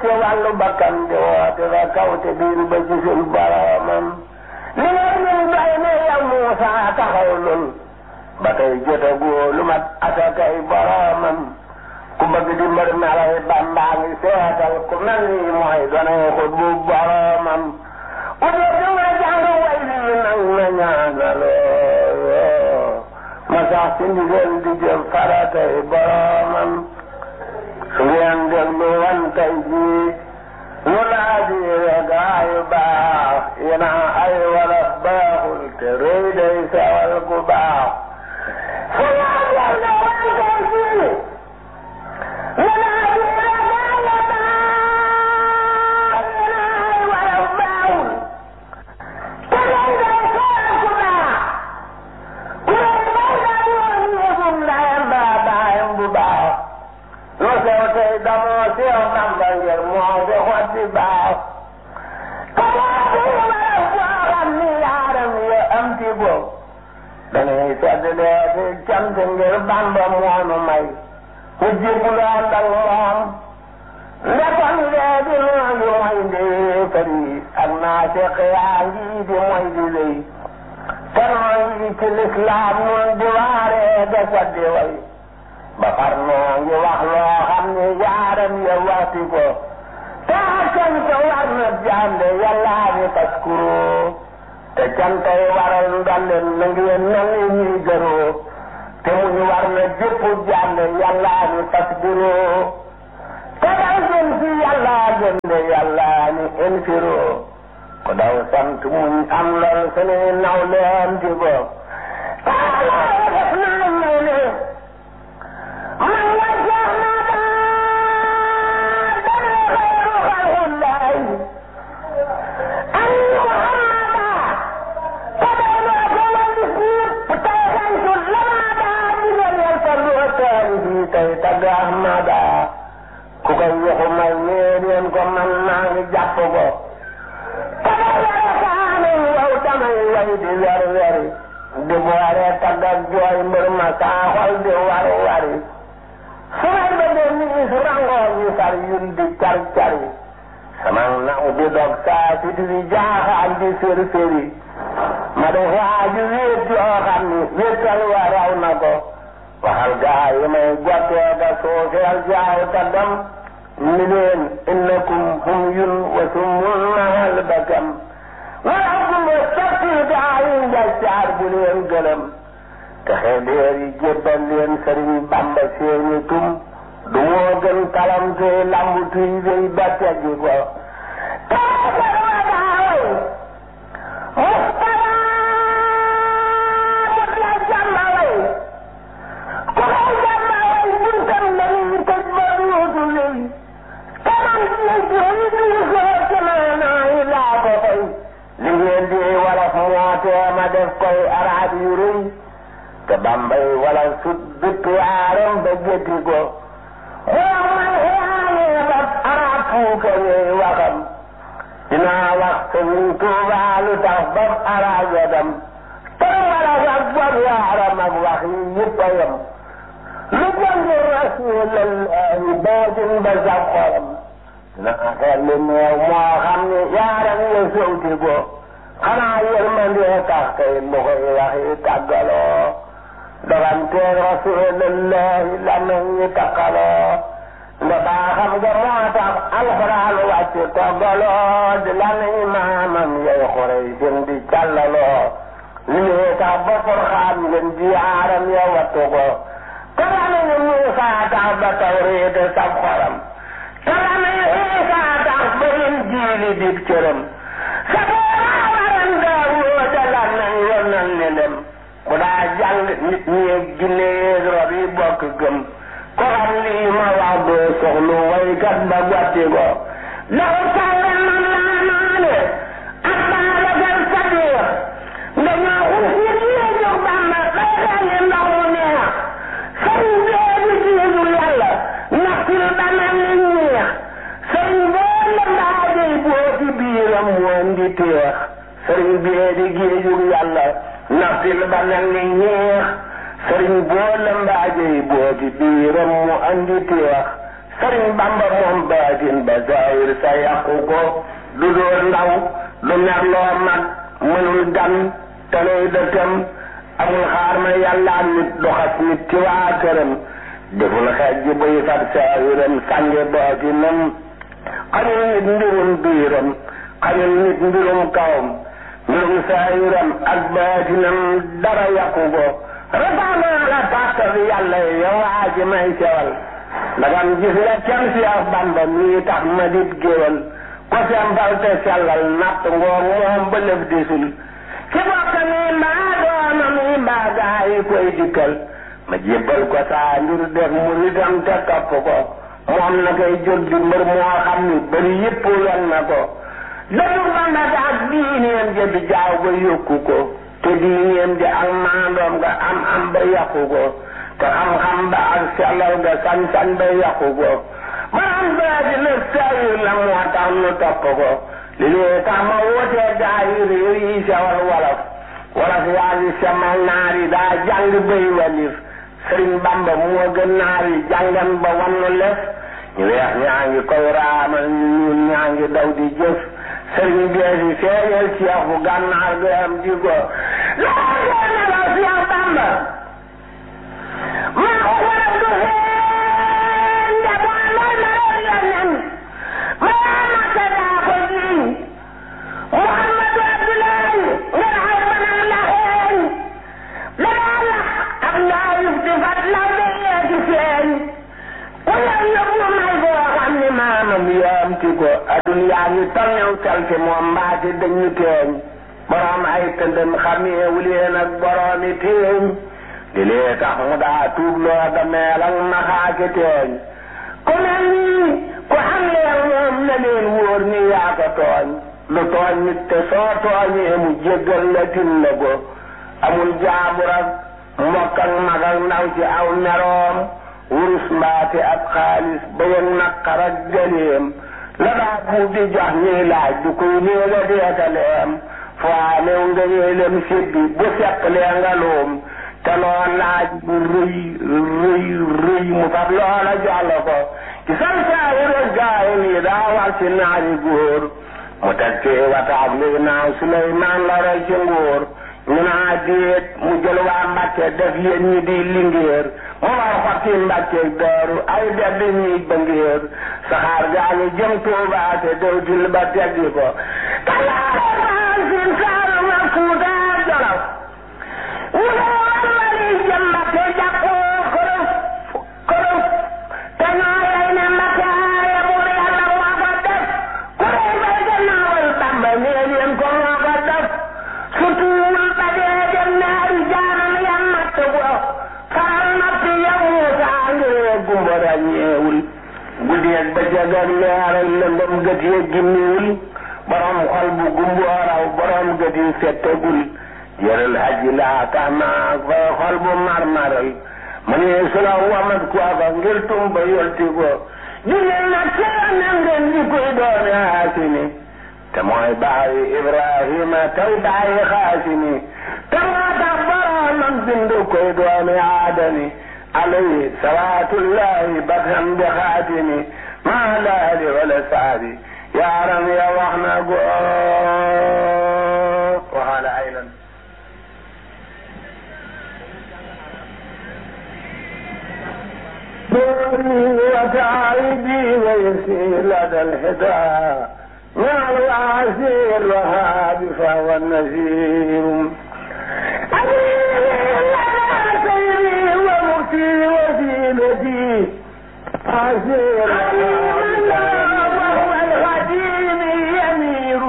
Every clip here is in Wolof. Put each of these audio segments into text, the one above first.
ci wàllu bakkan di woote ba kaw te biir ba gisul boromam li nga ñun doy ne yow Muusa taxaw lul ba tey jotagoo lu mat asakay boromam ku bëgg di mbër melay Bàmbaa ngi seetal ku mel ni mooy donay xut bu boromam ku dee du nga jàng way lii nag na ñaanaloo ma sax ci ndigal di jëf faratay boromam su ngeen déglu wan tey jii lu laa di gaayu baax yéena ay wala baaxul te rëy day sewal gu baax su ngeen déglu wan tey jii lu laa di gaayu baax yéena ay wala baaxul te rëy day sewal gu baax ku ne bay daa yoon yëfum ndayam baa baayam bu baax lu sew tey damoo sew Bamba ngir moo fi xotti baax te moo fi waral boo xam ni yaaram ya am ci góob dañuy sedd lee fi cant ngir Bamba moonu may mu jébbalu ànd ak moom ndekon léegi noo ngi mooy ndee fari ak naa seq yaa ngi di mooy di lëy te noo ngi ci lislaam nun di waaree de saddi way ba far noo ngi wax loo xam ne yaaram ya waxti ko te cant war na jàmbe yàllaa ni taskuro te cantay waral ndolleen na ngeen mel ni ñuy gëroo te muñ war na jëpp jàmbe yàllaa ni tasbiro te daw jëm ci yàllaa jëmbe yàllaa ni infiro ko daw sant muñ am lor sunuy naw leen ci ko te yàllaa def naa may ne man la jeex na daal dana xayru xalqullahi an muhammada te day loo ko wàllu siip tey xantu lamada digal yal fa loo taari bi tey tagg ahmada ku koy waxu may ñeen ko man maa ngi jàpp ko te day yore kaanu yow damay way di wer weri di boore tagg ak jooy mbër ma saa xol di war wari su may bëggee nii su rangoo ñu sar yun di car cari sama naw di dog saa si di jaaxaan di sér séri ma def waaju wéet yoo xam ni wéetal wa raw na ko waxal gaa yi may gottee ga suufeel jaaw ta dem ni leen innakum hum yun wa sumul mahal bakam wala gumba sotti gaa yi njaccaar bu leen gëlëm te xeedeer yi jébbal leen sëriñ bamba seeni tum du moo gën kalam te lambu tuy wéy ba teggi ko taagar wa daaway mustara def la jàmba way ku koy jàmba way buntam dañuy tëj ba duutu lëy kaman ni jëy di soo ci maanaa yi laa ko fay li ngeen di wolof moo tee ma def koy araab yu rëy te bambay wala sut bitt yaaram ba gétti ko moom man xiyaanee ba arab fuuka ñuy waxam dinaa wax sëriñ Tuubaa lu tax ba arab ya dem te wala ak bob yaaram ak wax yi yëpp a yem lu jëndi rasuulallahi baajin ba sab xolam dinaa xel li neew moo xam ne yaaram ya sowti ko xanaa yërmandee tax kay lu koy wax yi tàggaloo doganteeg rasuulallahi la nañ ñi takkaloo nda baaxam nga moo tax alxuraan wàcc toggaloo di la nañ maamam yay xurey seen di càllaloo li lee tax ba furxaan ngeen ji aaram ya wattu ko te la nañ Muusaa tax ba tawreet sab xoram te la nañ Iisaa tax ba yin jiili dib cëram sa booraa waran Daawuda da la nañ yonal ni dem ku daa jàng nit ñi ginne yeeg rab yi bokk gëm ko xam lii ma wax doo soxlu waykat ba gotti ko daw sàlle man laa naane ak baabakar sadiq dañoo xus nit ñi jóg bamba bay xelli ndox mu neex sëriñ bee di jiitu yàlla naxtil ba mel ni ñeex sëriñ boo la mbaajey boo ci biiram woon di teex sëriñ bee di géejug yàlla naxtil ba mel ni ñeex sëriñ boo la mbaajey boo ci biiram mu andi teex sëriñ bamba moom baatin ba zahir sa yàqu ko du dóor ndaw du mer loo mag mënul gan te lay dëkkam amul xaar ma yàlla nit doxas nit ci waa këram deful xeej ji buy fat saahiram sànge baatinam xañul nit mbirum biiram xañul nit mbirum kawam mbirum saahiram ak baatinam dara yàqu ko rafaanaa la tàttal yàlla yow waa ji may sewal ndagam gis nga cam si ak bamba mii tax ma dit géwal ko sembal te sellal natt ngoor moom ba lëf disul ci bokk mi mbaa dooma mi mbaa gaa yi koy dikkal ma jébbal ko saa njur def muritam te topp ko moom na koy jóg di mbër moo xam ni bëri yëpp wen na ko dëddu bamba ak diineem ja bi jaaw ba yokku ko te diineem ja ak maandoom nga am am ba yàqu ko te xam-xam ba ak sellal ga sañ-sañ ba yàqu ko maanaam baa di la sayir la moo tax nu topp ko li lee tax ma wootee gaa yi réew yi sewal wolof wolof yaa ngi semal naar yi daa jàng bay walif sëriñ bamba moo gën naar yi jàngan ba wannu lef ñu weex ñaa ngi koy raamal ñu ñuul ñaa ngi daw di jëf sëriñ bee si feeñal ceex bu gànnaar ga am di ko laa ngeen la Seex Bamba maa ko waral du xeen njaboot mooy ma reer yonen maa makka daa ko jiiñ Muhammadu Abdullahi ngeen xay banam la xeen danaa lax ak ñaayif di fat law de yeeti feeñ ku yow yóbbu may boo xam ni maamam yaam ti ko adun yaa ngi tolnew salte moom mbaati dañu teeñ borom ay tëndëm xameewu leen ak boroomi teeñ li lee tax mu daa tuub loo da meel ak naxaake teeñ ku mel nii ku am leen moom na leen wóor ni yaa ko tooñ lu tooñ nit te soo tooñee mu jéggal la tin la ko amul jaabur ak mbokk ak mag ak ndaw ci aw meroom wurus mbaate ab xaalis ba yëg naqar ak gëleem la daa buub di jox ñuy laaj du koy néega deetaleem faanew nga ñeelem sibbi bu seq lee nga luum te loo laaj bu rëy rëy rëy mu fab loola jox la ko ci san saayi rek gaayi nii daa war ci naari góor mu teg ci wataab luy naaw Suleymaan la roy ci nguur ñu naa déet mu jël waa Mbàkke def yéen ñi di lingéer mu war xotti Mbàkke dooru ay def di ñuy bëngéer saxaar gaa ngi jëm Tuubaa te dewtil ba teggi ko kalaare maan sin saaru ma Fuuta Jolof ñu ne war mali jëm Mbàkke jàppoo kërëf kërëf te ñoo lay ne Mbàkke aaye buur Yàlla moo ko def ku rey bay gannaawal Bamba nee leen ko moo ko def sutuwul ba dee dem naari jaanam ya matt bo faral natt ya Muusa ngir gumba ràññeewul guddeeg ba jagal leeral lëndëm gët ya gimmiwul borom xol bu gumboo raw borom gët yi fettagul yëral aji laa tax naa fay xol bu marmaral ma ne su la wamat kooka ngir tumba yolti ko jigéen nag seen na ngeen di koy doone haasini te mooy baayi Ibrahima tey baayi xaasini te moo tax boromam bindu koy doone aadami alayhi salaatullahi batam bi xaatimi maa laali wala saabi yaaram ya wax na go waxaala aylan دوري وتعيبي ويسير لدى الهدى مع العسير وهاب فهو النذير سيري ومكتي وسيلتي عسير وهو الخديم يمير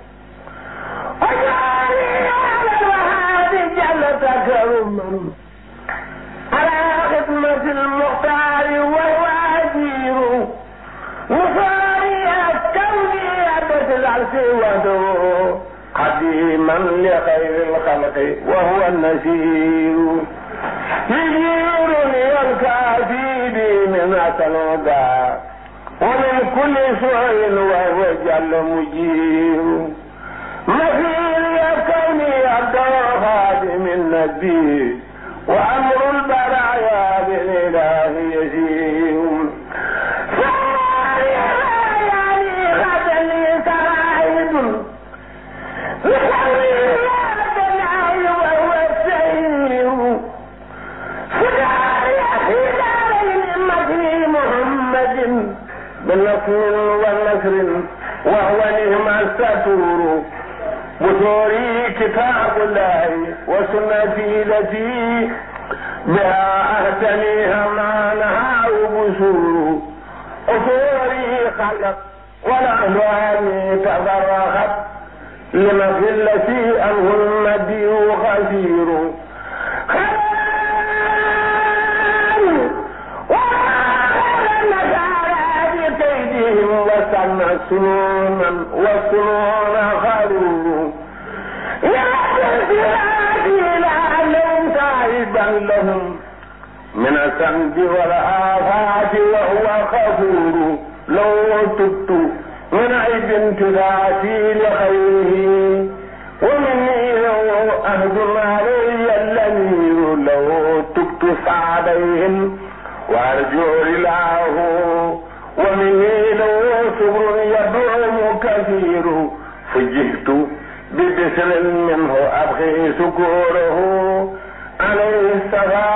وجعلني على الوهاب جل تكرما على خدمة المختار وهو أجير وصاري كوني أبت العرش وحده قديما لخير الخلق وهو النسير يجيرني الكافي بي من الهدى ومن كل سوء وهو جل مجير مثير كوني عبد خادم النبي وأمر البرايا بالإله يزيد ونسر وهو نعم الستور بثوري كتاب الله وسنتي التي بها أهتنيها ما نهى بسور أثوري خلق والأهوال تفرقت لمثلة أنه المدي خسير بكيدهم وسمع سنونا وسنون خرور يا سيدي لعلهم تعبا لهم من الذنب والآفات وهو غفور لو تبت من عيب تذاتي لخيره ومني لو أهدم علي الأمير لو تبت سعديهم وأرجو رلاه ومني لو صبر يدعم كثير فجئت ببسر منه أبغي سكوره عليه السلام